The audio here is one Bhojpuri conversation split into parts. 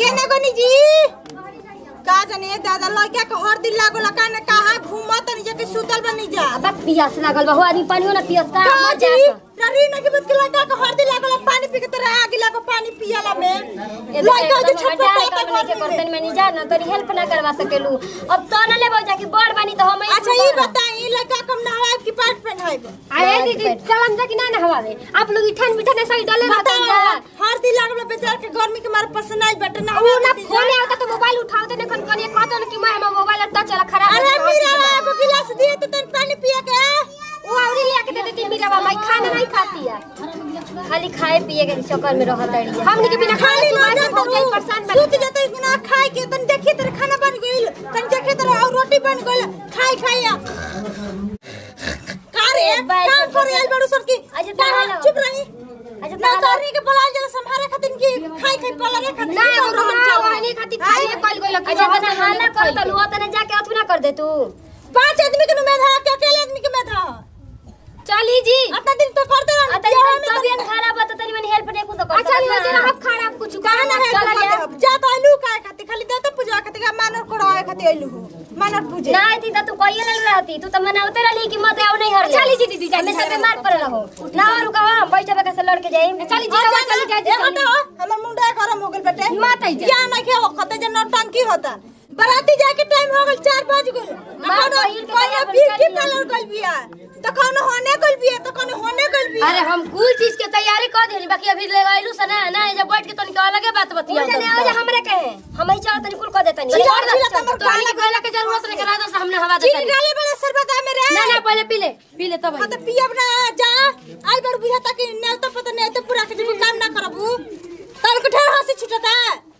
केने गनी जी का जाने दादा लड़का के हर दिन लागो लका ने कहा घूमत नहीं जाके सुतल बनी जा अब पियास लागल बा हो आदमी पानी हो ना पियास का का मर जी जात ररी न के बत के लड़का के हर दिन लागो पानी पी के तोरा आगे लागो पानी पियाला में लड़का के छप्पर पे के करतन में नहीं जा ना तनी हेल्प ना करवा सकेलू अब तो ना लेबो जाके बड़ बानी तो हम अच्छा ये बताई लड़का कम नहाए की पाट पहनाइब अरे दीदी चल हम जाके ना नहवावे आप लोग इठन बिठन ऐसा ही डाले रहते बताओ जा हर दिन लागो बेचार के गर्मी के मारे पसंद आई बटे ना उ ना फोन आवता तो मोबाइल उठावते ने कन करिए कहतो कि मैं हम मोबाइल टच वाला खराब अरे है, मीरा हॉस्पिटल में। को गिलास दिए तो तन पानी पिया के वो औरी लिया के दे देती मीरा बाबा खाना नहीं खाती है खाली खाए पिए के चक्कर में रहत है हमनी के बिना खाए खाली सुबह ना से बहुत जाता परेशान सुत बन जाता इतना खाए के तन देखिए तेरे खाना बन गइल तन देखिए तेरे और रोटी बन गइल खाई खाई का रे बाई काम सब करे आइल बड़ू सर की अच्छा, क्या ताला चुप रही अच्छा, ना ताला- करनी के बोलाल जला संभारे खातिर की खाई खाई पला रे खातिर ना की वो हम ना चल। वहनी खाती खाए कल गइल कि अच्छा बना हाला कर तलु हो तने जाके अथु ना कर दे तू पांच आदमी के मेधा के अकेले आदमी के मेधा चली जी अतना दिन तो करते रह अतनी तबियत खराब है तो तनी मन हेल्प नहीं कुछ कर अच्छा नहीं होते ना हम खराब कुछ कहा ना है चला जा जा तो आलू का खातिर खाली दे तो पूजा खातिर का मानर कोड़ा खातिर आलू हो मानर पूजे ना थी तो तू कोई ले रहती तू तो मना उतर रही कि मत आओ नहीं हर चली जी दीदी जाने से बीमार पड़ रहो ना और का हम बैठे बैठे से लड़के जाए चली जी जा चली जा जा हटो हमर मुंडा गरम हो गेल बेटे मात आई जा। या नहीं के खते जे नौटंकी होता बराती जाए के टाइम हो गेल 4 बज गेल मार अपन बहिन के कोई तैयार ब्यूटी कर पार्लर गइल बिया तो कौन होने गइल बिया तो कौन होने गइल बिया अरे हम कुल चीज के तैयारी कर देली बाकी अभी ले गइलू से ना ना जब बैठ के तनिक अलगे बात बतिया जाने आ जा हमरे कहे हम ही चाह तनी कुल कर देता चल, नहीं चल, चल, चल, तो हमने कहला के जरूरत नहीं करा दो हमने हवा चीनी देता डाले वाला शरबत आ मेरे ना ना पहले पी ले पी ले तब हाँ तो पियब ना जा आई बड़ बुझा तक नेल तो पता नहीं तो पूरा के जब काम ना करबू तन को ढेर हंसी छुटता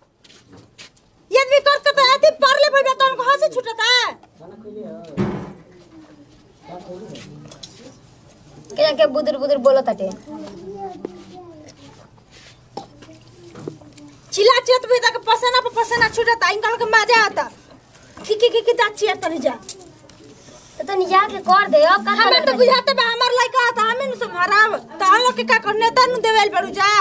ये भी कर तो आती परले भइबा तन को हंसी छुटता के के बुदुर बुदुर बोलो ताटे चिल्ला चेत भी तक पसना पे पसना छुटता इनका के मजा आता खिकी खिकी दाची आता नहीं जा तो तनी जाके कर दे अब का हमें तो बुझाते बा हमार लइका आता हमें नु सब हराब तो हम लोग के का करने ता नु देवेल बड़ू जा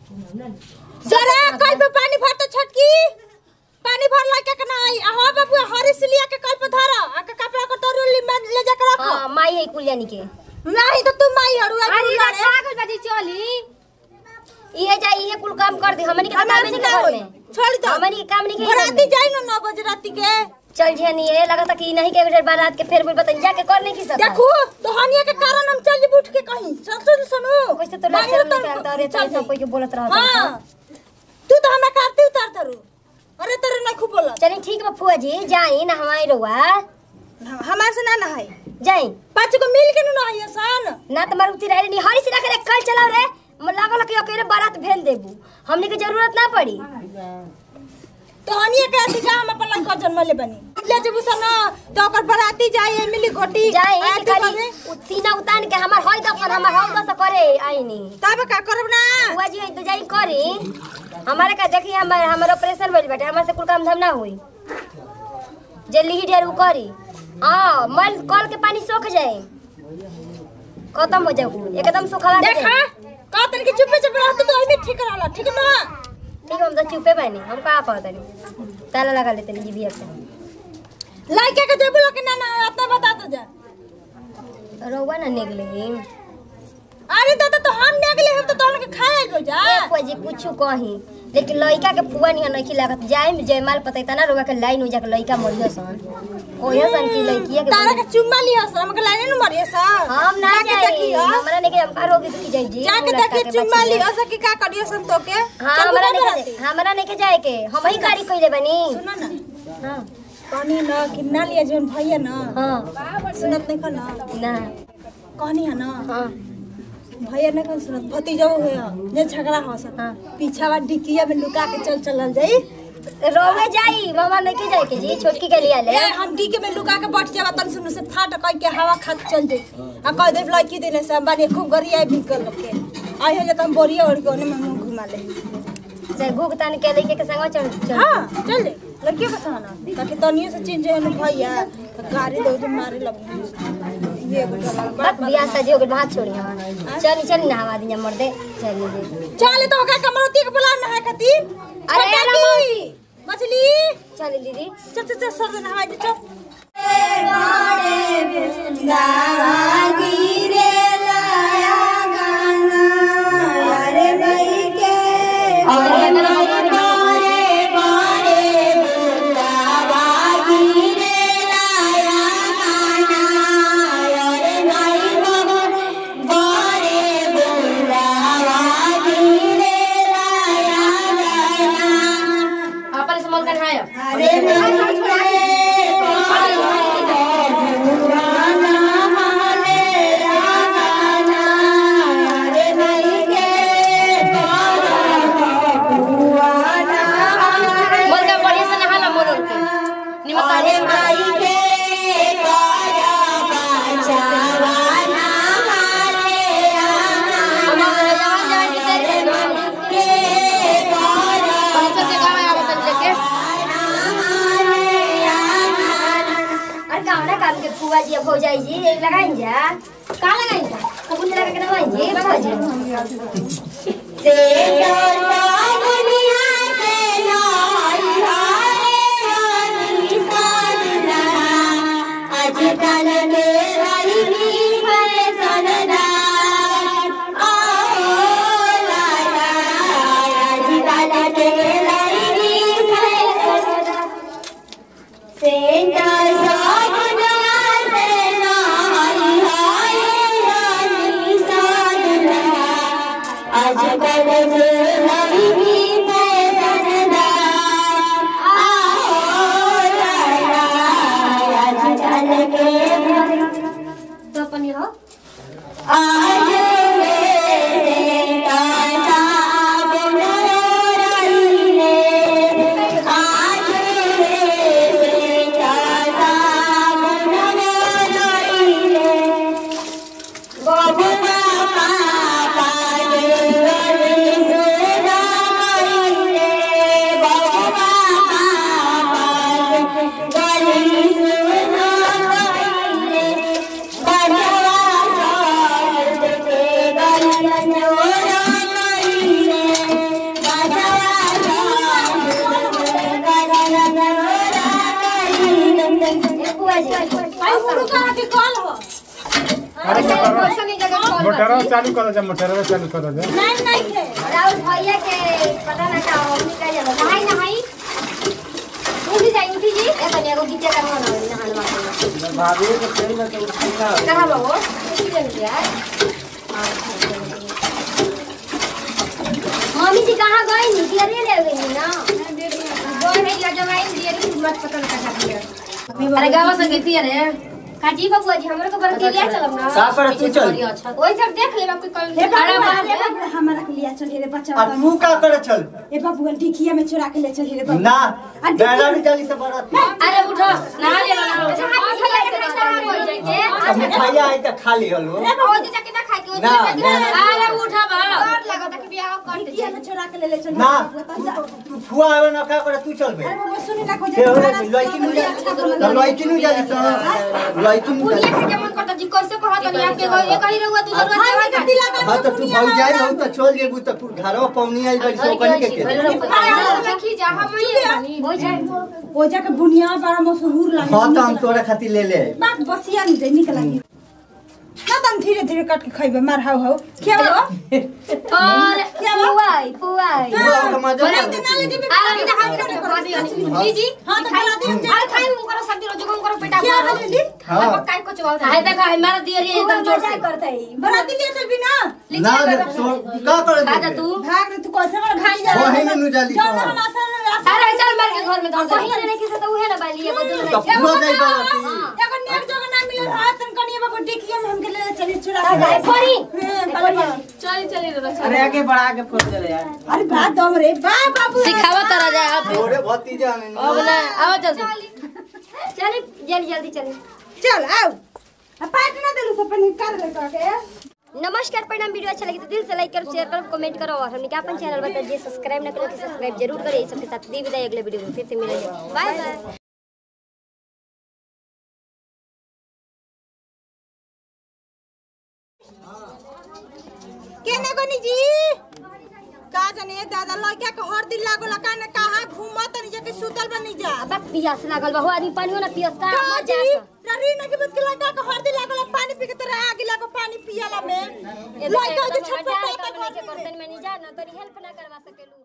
जरा कल पे पानी भर तो छटकी पानी भर लइका के ना आई आ हो बाबू हरी सिलिया के कल पे धरा आ के कपड़ा को तोरू ले जा के रखो हां माई है कुलियानी के नहीं तो तू माई हड़ू अरे ना पागल बाजी चली इहे जा इहे कुल काम कर दे हमनी के तो काम नहीं के घर में छोड़ दो हमनी के काम नहीं के घर राती में। जाई ना 9 बजे राती के चल जियानी ये लगा था कि नहीं के बेटे बारात के फिर बोल बतन जाके कर नहीं की सकता देखो तो हनिया के कारण हम चल जी उठ के कहीं सुन सुन सुनो कैसे तो लाज शर्म नहीं करता अरे तो सब कोई के बोलत रहता हां तू तो हमरा करते उतार थरू अरे तेरे नहीं खूब बोला चलिए ठीक बा फुआ जी जाई ना हमारी रहुआ हमारे से ना ना है जाई पाँच को मिल के ना है सन ना तुम्हारे उती रहे नहीं हरी से रखे कल चलाओ रे म- लागल कि अकेले बारात भेज देबू हमने के जरूरत ना पड़ी तो हनिया के अथी का हम अपन लड़का जन्म ले बनी ले जब सन तो ओकर बराती जाए मिली घोटी जाई कि आरती खाली करे। उ सीना उतान के हमार होई दफन हमार होई दस करे आईनी तब का करब ना बुआ जी तो जाई करी हमारे का देखी हमार हमार ऑपरेशन भइल बाटे हमार से कुल काम धाम ना होई जे लिही ढेर उ करी हां मल कल के पानी सूख जाए खत्म हो जाऊ एकदम सुखला के देखा जाई। का तन के चुपे चुपे रहत तो ओइमे ठीक रहला ठीक ना ठीक है हम तो चुपे बानी हम का पावत नहीं ताला लगा लेते नहीं जीबी से लड़के के जेबुला के ना ना अपना बता दो जा रहुआ ना निकले अरे दादा तो हम निकले हम तो तोहन के खाए गो जा ए कोई जी कुछ कही लेकिन लड़का के फुआ नहीं नहीं लागत जाए में जयमाल पता ना रोगा के लाइन हो जाके लड़का मरियो सन ओयो सन की लड़किया के तारा के चुम्मा लिया सर हमके लाइन न मरिए सर हम ना जाके जाए देखी, हाँ? हमरा नहीं के हम का रोगी दुखी जाई जी जाके वो लड़का देखिए के चुम्मा बच्ची लिया है। सर की का करियो सन तो के हाँ चल हमरा बुला नहीं बराती। के हमरा नहीं के जाए के हम ही गाड़ी कइले बनी सुनो ना हां कहनी ना कि ना लिया जवन भैया ना हां सुनत नहीं खा ना ना कहनी है ना हां भैया नहीं खा सुनत भतीजो है जे झगड़ा हो सर हाँ। पीछा वाला डिकिया में लुका के चल चलल जाई रोवे जाई मामा नहीं के जाए के जी छोटकी के लिए ले ए हम डिके में लुका के बैठ जावा तन सुन से फाट कह के हवा खात चल जाई आ कह दे लड़की देने से हम बानी खूब गरिया भी कर के आई है जे तुम बोरिया ओढ़ के ओने में मुंह घुमा ले से भुगतान के लेके के संग चल चल हाँ चल दे लड़कियों का सहाना ताकि तनियो से चेंज है ना भैया तो गाड़ी दो जो मारे लगी ये बेटा बात बियाह शादी हो गई बात छोड़ी हमार चली चली ना हवा दिन मर दे चली जी चल तो का कमरोती के बुला ना है खातिर अरे छोटा रमन। की छानी दीदी चल चल चल सर नहावा दे चल अपन से मल कन्हाय मल का बढ़िया से नहाला मोर के निमक आने छोड़ा हमार जवान जवान के तेरे पंचर के गाँव आया बतन लेके अरे कावना काम के फुआ जी अब हो जाई जी लगाइन जा का लगाइन जा कबूल लगा के लगाइन जी फुआ जी तो अपन ये हो फुआ जी आई उड़ू का के कॉल हो अरे मोटर कैसे नहीं जगह कॉल मोटरवा चालू करो जा मोटरवा चालू करो जा नहीं नहीं के राहुल भैया के पता ना का हो निकल जाला नहाई नहाई उठी जाई उठी जी ए बनिया को गीते करवा ना नहाने वाला भाभी को तेल में तो उठा कहां बाबू उठी जाई यार मम्मी जी कहाँ गई नी दियरी ले गई ना गोई है या जवाई दियरी मत पता ना कहाँ दिया अरे गावा संगे दियरे काजी बबुआ जी हमरो को बर के लिया चलम ना का पर तू चल ओई सब देख ले कोई कल हे खड़ा बाबू बा अरे बाबू हमारा के लिया चल रे बच्चा आ तू का करे चल ए बाबू ढिकिया में चुरा के ले चल रे बाबू ना आ डरा भी जाली से बरात अरे उठो नहा ले ना अच्छा हाथ में लगे के नहा बोल जाए के अब मिठाइया आई त खा ली हलो ओ जी जाके ना खाए के ओ ना, जी ना, ना। अरे उठा बा डर लगता कि बियाह कर ढिकिया में चुरा के ले ले चल ना बाबू, तब जा। तू फुआ आवे ना का करे तू चल बे अरे बाबू सुनी ना को के हो खाना लइकी नु जा अच्छा बनल। लइकी नु जाली तो लइकी नु पुनिया जाली के मन करता जी कैसे कहत नहीं आपके घर ये कही रहुआ तू जरूरत हाय है में कटी लगा हां तो तू भौ जाई हो तो चल जेबू तो तू घरवा पौनी आई बड़ी सो कनी के के देखी जा हम ये बनी हो जाए ओ जाके बुनिया बड़ा मशहूर लागे हां तो हम तोरा खातिर ले ले आई। बात बसिया नहीं दे निकल लगी ना तम धीरे धीरे काट के खाइबे मार हाउ हाउ क्या हो और पुआई पुआई फुआ का मजा बड़ा कर दिन आले जी अरे बिना हाथ के खा दिया जी जी हां तो बड़ा दिन अरे खाई उनको सब्जी रोज को उनको पेटा क्या हाल जी हां काय को चबावता है देखा हमारा दियरी एकदम जोर से करता है बड़ा दिन ले चल भी ना ना रे तो का करे खाजा तू भाग रे तू कैसे बड़ा खाई जा वो है नु जाली जो तो हम आसन अरे चल मार के घर में धर कहीं नहीं किसे तो उहे ना बाली एगो दूर तो नहीं फुआ जाई बराती एगो नेक जगह ना मिले हाथ तन कनिया बाबू डिकिया में हमके ले चली चुरा अरे परी चली चली अरे आगे बढ़ा के फोन चले यार अरे बात दम रे बा बाबू सिखावा तरा जाए आप तोरे भतीजा में अब ना आओ जल्दी चली जल्दी जल्दी चली चल आओ अब पाट ना देलू सब निकाल ले के नमस्कार प्रणाम वीडियो अच्छा लगे तो दिल से लाइक करो शेयर करो कमेंट करो और हमने क्या अपन चैनल बता जे सब्सक्राइब ना करो तो सब्सक्राइब जरूर करो ये सबके साथ दी विदाई अगले वीडियो में फिर से मिलेंगे बाय बाय केने गनी जी का जाने दादा लड़का के हर दिन लागो लगा ने कहा घूमत नहीं जाके सुतल बनी जा अब पियास लागल बा हो आदमी पानियो ना पियस का का मर जी जात ररी न के बत के लड़का के हरदी लागल है, पानी पी के तोरा आगे लागो पानी पियाला में ए लड़का बेटा के एकदम छटपटा हटा करता के घर के में करतन में नहीं जा ना तोरी हेल्प ना करवा सकेलू